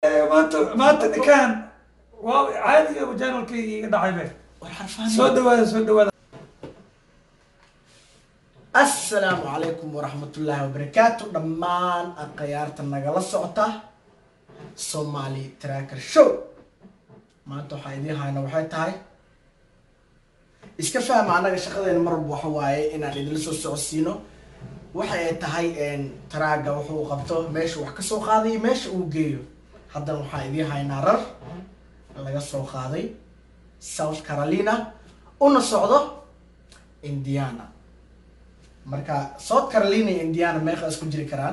maanta maanta ninkaan waa caadiga janalkii iga dhacay be war xarfaan soo dhawaada soo dhawaada assalaamu calaykum waraxmatullaahi wabarakaatu dhammaan akhyaarta nagala socota somali tracker show maanta waxaa idiin hayna waxay tahay iska fahma annaga shaqadeena marwalba waxa waaye inaan idinla soo socodsiino waxa ay tahay traaga wuxuu qabto meesha wax ka soo qaaday iyo meesha uu geeyo haddana waxaa idiin haynaa rar laga soo qaaday south carolina una socdo indiana marka south carolina iyo indiana meeqa isku jiri karaan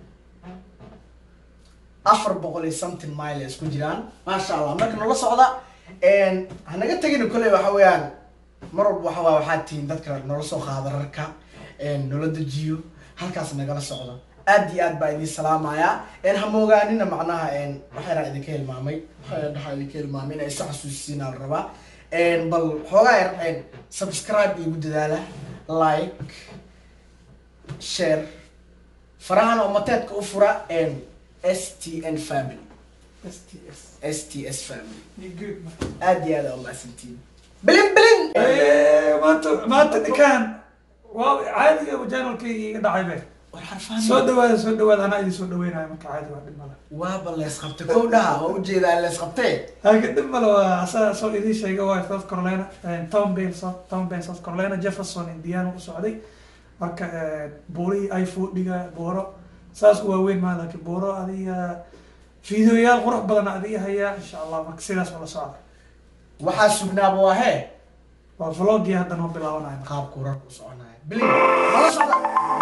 afar boqol iyo something mile isku jiraan maasha allah marka nala socda hanaga tegina kole waxa weeyaan mar walba waxa waa waxaad tihiin dadka nala soo qaada rarka nala dejiyo halkaas nagala socdo aad iyo aad baa idin salaamayaa hamoogaanina macnaha waxayna idinka hilmaamay waxaa idinka hilmaamay inay isu xasuusisiinaa la rabaa bal xoogaa yar subscribe igu dadaala like share farahana umateedka u fura s t n family s t s s t s family Ni good man. aad iyo aad aa umahadsantiin bilin bilin maanta maanta ninkaan waa caadiga janalkii iga dhacay be war xarfaan soo dhawaada soo dhawaada anaa idin soo dhaweynayo marka caadi waa dhib male waaba lees qabtay kow dhaha waa ujeedaa lees qabtee haka dhib male waa asaa soo idiin sheega waa south carolina town bale south town bale south carolina jefferson indiana u socday marka buurihii ay foodhiga buuro saas u waaweyn maa laakiin buuro adiga fiideoyaal qurux badan adiga hayaa insha allah marka sidaas ula socda waxaa sugnaaba waa hee waa vlogii hadda noo bilaabanayo qaabku rarku soconaya bilin nala socda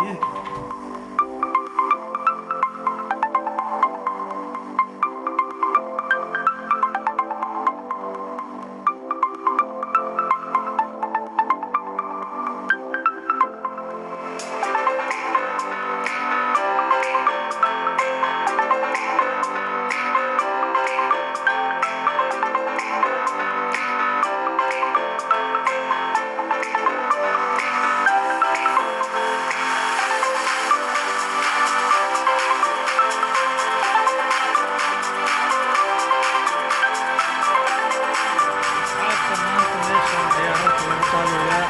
asxaabta maanta meeshan ayaa horta lagu qaadayaa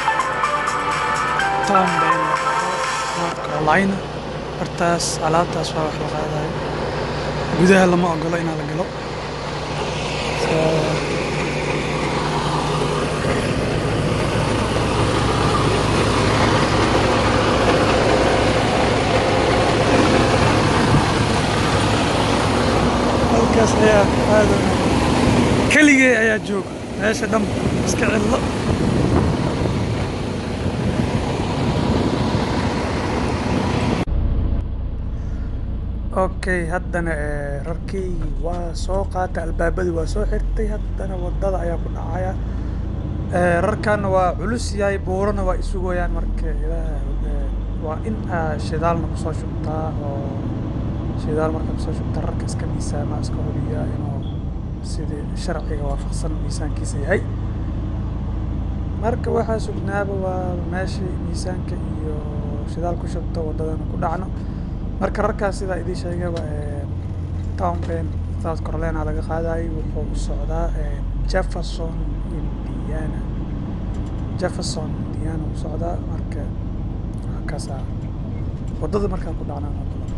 town bale north carolina hortaas alaabtaas waa wax la qaadayo gudaha lama ogolo inaa la galo So, halkaas ayaa aada keligee ayaa jooga meesha dhan iska cidlo okay haddana eh, rarkeygii waa soo qaatay albaabadii waa soo xirtay haddana wadada ayaa ku dhacaya Eh, rarkana waa culus yahay buurana waa isugayaan marka ilaaha eh, waa in aa shidaalna kusoo shubtaa oo shidaal marka kusoo shubta rarka iska miisaama iska hubiya inuu sidii sharciga waafaqsan miisaankiisa yahay marka waxaa sugnaaba waa meeshii miisaanka iyo shidaal ku shubto wadadana ku dhacno marka rarkaas sidaa idiin sheegaba eh, town ben south carolina laga qaadayo wuxuu u socdaa eh, jefferson indiana jefferson indiana u socdaa marka halkaasaa wadada markaa ku dhacnaa wadada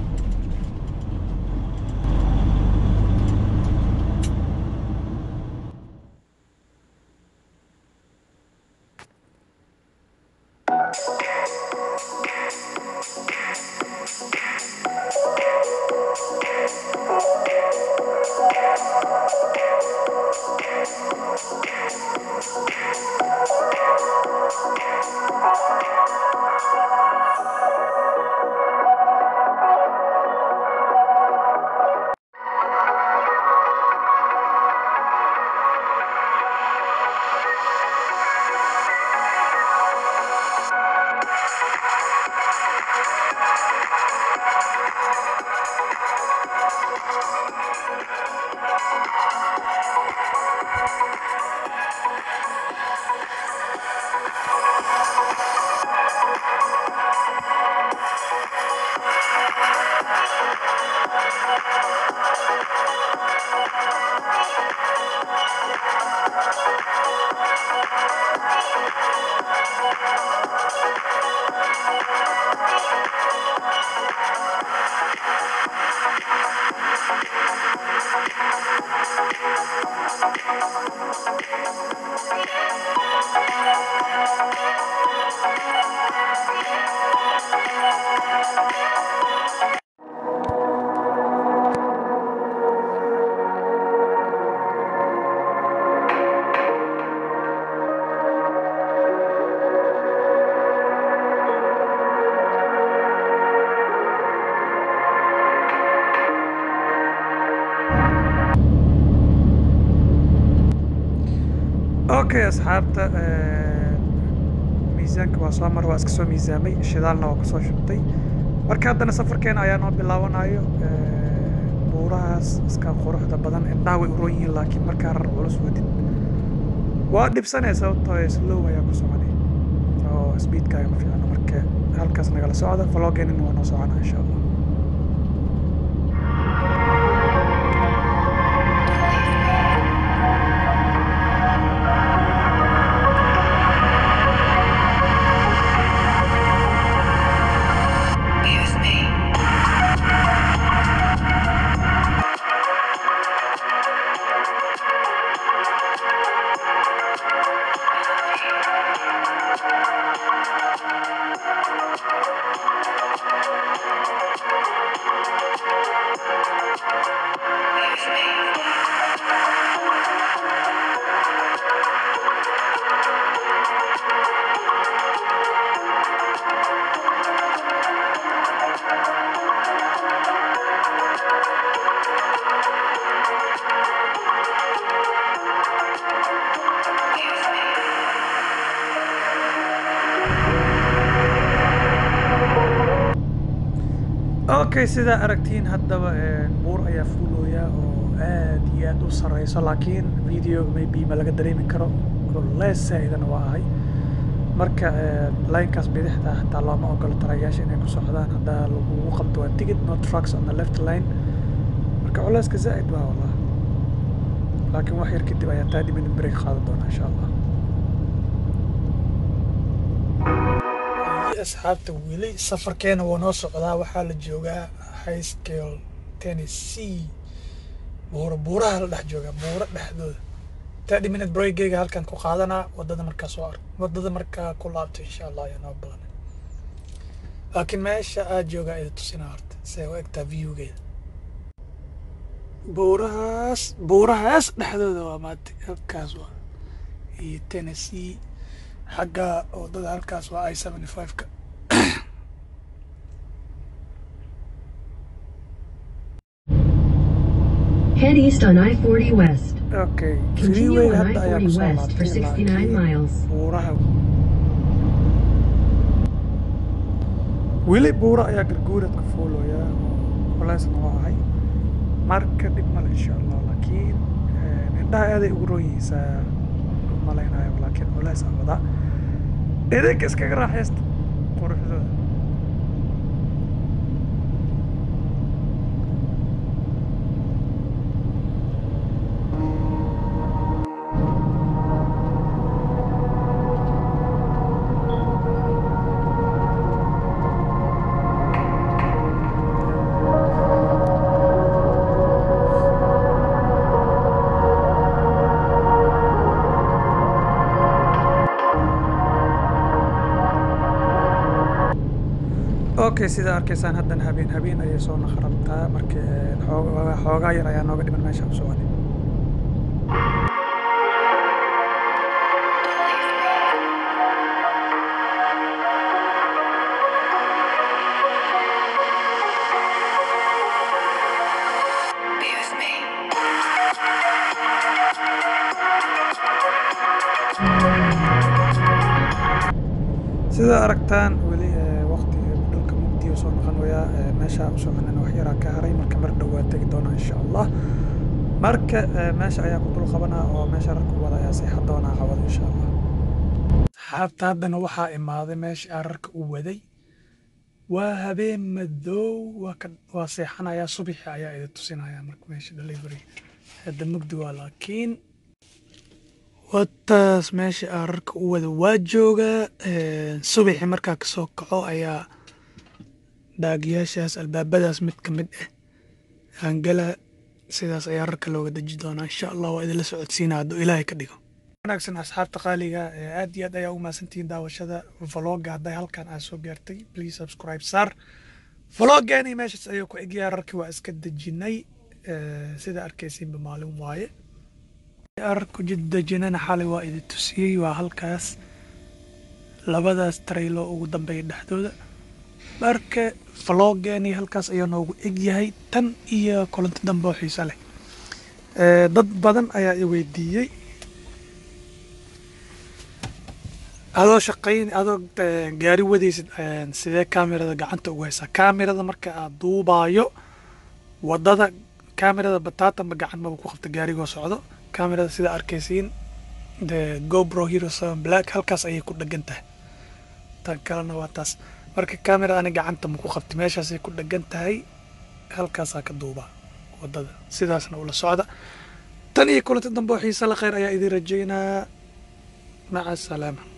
okay asxaabta miisaanka waa soo mar waa iska soo miisaamay shidaalna waa kusoo shubtay marka haddana safarkeena ayaa noo bilaabanayo buurahaas iska quruxda badan indhaha way uroon yihiin laakiin markaa rar culus wadid waa dhibsanay sababtoo slow ayaa ku soconay oo speedka ayaa ku fiicna marka halkaas nagala socda vlogeenina waa noo socona insha allah okay sidaa aragtiin haddaba buur ayaa fuulooya oo aad iyo aad u sareyso laakiin video maybe ma laga dareemi karo lees saa-idana waa ahay marka linekaas bidixda hataa looma ogolo tarayaasha inay ku socdaan haddaa lagugu qabto waa ticket no trucks on the left line marka culeyska zaa'id waa wallah laakiin wax yar kadib ayaa thirty minute break qaadan doona insha allah asxaabta weli safarkeena waa noo socdaa waxaa la joogaa high scale tennessee buura buuraha la dhex joogaa buura dhexdooda thirty minute breakgeyga halkan ku qaadanaa wadada markaa soo ark wadada markaa ku laabto insha allah ayaa noo badan laakiin meesha aad joogaa ida tusinaa horta see u egtaa viewgeeda buurahaas buurahaas dhexdooda waa maanta halkaas waa iyo tennessee xagga wadada halkaas waa i seventy five-ka Head east on I-40 West. okay Continue freeway on hadda ayaa I-40 kusoo West for laabtay 69 laakiin miles. buuraha weli buura ayaa garguuradka fuulooya oo culeysna waa ahay marka dhib male insha allah laakiin indhaha aaday ugu roon yihiisaa malaynayo laakiin culeys aan wadaa idinka iskaga raaxaysta quruxdooda okay sida arkaysaan haddana habeen habeen ayay soo naqrabtaa marka xoogaa xoogaa yar ayaa nooga dhiman meesha u soconi Be with me. sida aragtaan weli waqti dhulka mugdiya soo noqonayaa meesha u soconana wax yaraa ka haray marka mar dhow waa tegi doonaa insha allah marka meesha ayaa ku dul qabanaa oo meesha rarka u wada ayaa seexan doonaa cawada insha allah xaabta haddana waxaa imaaday meesha aan rarka u waday waa habeen madow waa ka waa seexanayaa subaxi ayaa idi tusinaya marka meesha delivery hadda mugdi waa laakiin wataas meesha aan rarka u wada waa joogaa subaxi markaa kasoo kaco ayaa dhaagyaashaas albaabadaas mid ka mid ah aangala sidaas ayaa rarka looga deji doonaa insha allah waa idinla socodsiinaa hadduu ilaahay ka dhigo wanaagsan asxaabta qaaliga aad iyo aad ayaa u mahadsantihiin daawashada vloga hadday halkan aad soo gaartay please subscribe saar vloggeeni meeshaas ayuu ku egyaa rarkii waa iska dejinay sida arkaysiinba maalin waaye arku jiddejinana xalay waa idi tusiyey waa halkaas labadaas traylo ugu dambeeya dhexdooda marka vloggeeni halkaas ayuu noogu egyahay tan iyo kulanti dambe oo xiise leh dad badan ayaa i weydiiyey adoo shaqayn adoo eh, gaari wadaysid eh, sidee kaamirada gacanta ugu haysaa kaamirada marka aad duubaayo wadada kaamirada bataatanba gacan maba ku qabta gaarigoo socdo kaamirada sida arkaysiin de gobro hero seven black halkaas ayay ku dhegan tahay tan kalena waa taas marka kaamirada ani gacanta ma ku qabti meeshaasay ku dhegan tahay halkaasaa ka duubaa wadada sidaasna ula socda tan iyo kulanti dambe oo xiise la khayr ayaa idin rajaynaa maca asalaama